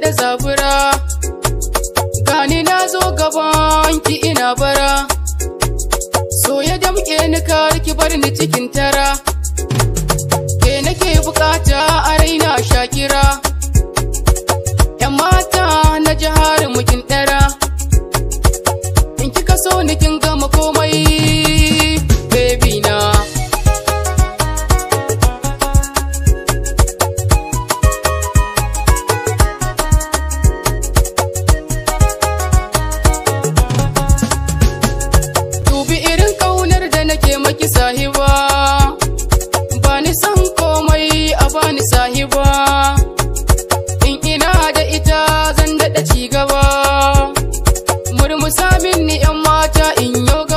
daɗa zabura gani na zo gaban ki ina bara so ya damƙe ni kar ki bar ni cikin tara ke nake bukata a raina shakira yan mata na jihar mukin ɗara in kika so ni kin gama komai baby na dubi irin kaunar da nake maki sahiba ba ni san komai a bani sahiba in ina da ita zan daɗa ci gaba murmusa min ni yan mata in yoga